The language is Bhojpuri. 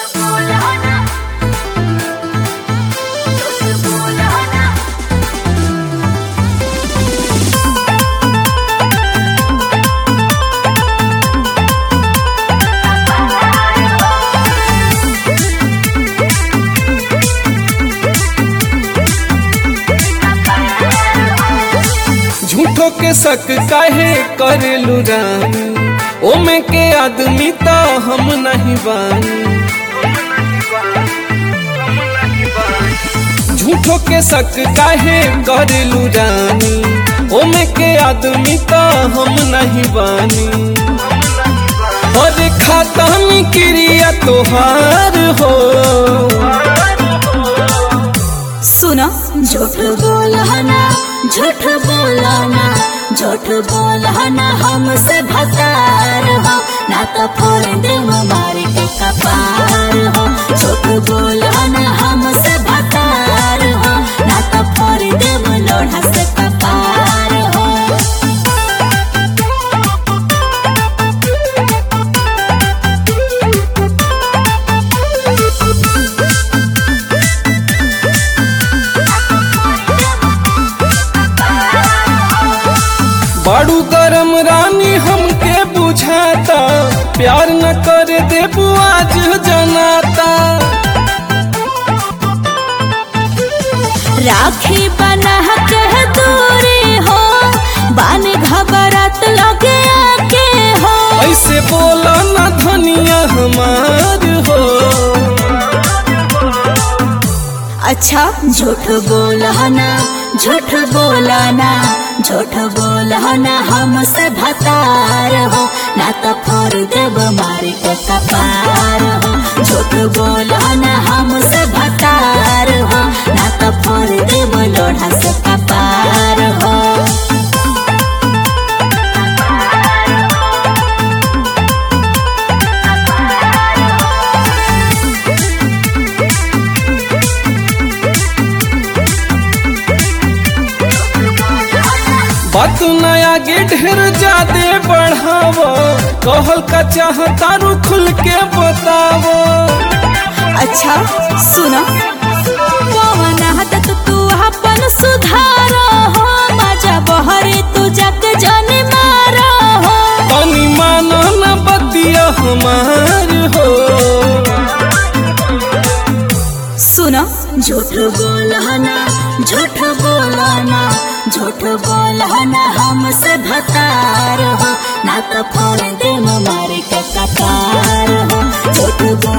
झूठो के शक काहे करेलू रानी ओमे के आदमी तो हम नहीं बानी झूठो के शक काहे करेलू रानी ओमे के आदमी तो हम नहीं बानी और खाता में क्रिया तोहार हो सुनो झूठ बोलना झूठ बोलना झूठ बोलना हमसे भतार हो ना तो फोड़ दे मार के कपार हो झूठ बोलना हमसे भतार हो ना तो फोड़ दे लोढ़ा से कपार हो बाड़ू गरम रानी हमके बुझाता प्यार न कर देबू आज जनाता राखी बना के दूरी हो बान घबरात लगे आके हो ऐसे बोला न धनिया हमार हो अच्छा झूठ बोलना झूठ बोलना झूठ बोलना हमसे भतार हो ना तो फोड़ देव मार के कपार हो झूठ बोलना हमसे भतार हो ना तो फोड़ देव लोढ़ा से कपार हो बात नया गे ढेर ज्यादा बढ़ावो कहल का चाहता रू खुल के बतावो अच्छा सुनो पवन हाथ तू अपन सुधार हो मजा बहरे तू जग जाने मारा हो पानी मानो न बतिया हमार हो सुनो झूठ बोलना झूठ बोलना झूठ बोलना हमसे भतार हो ना तो फोड़ दे मारे के कपार हो झूठ बोल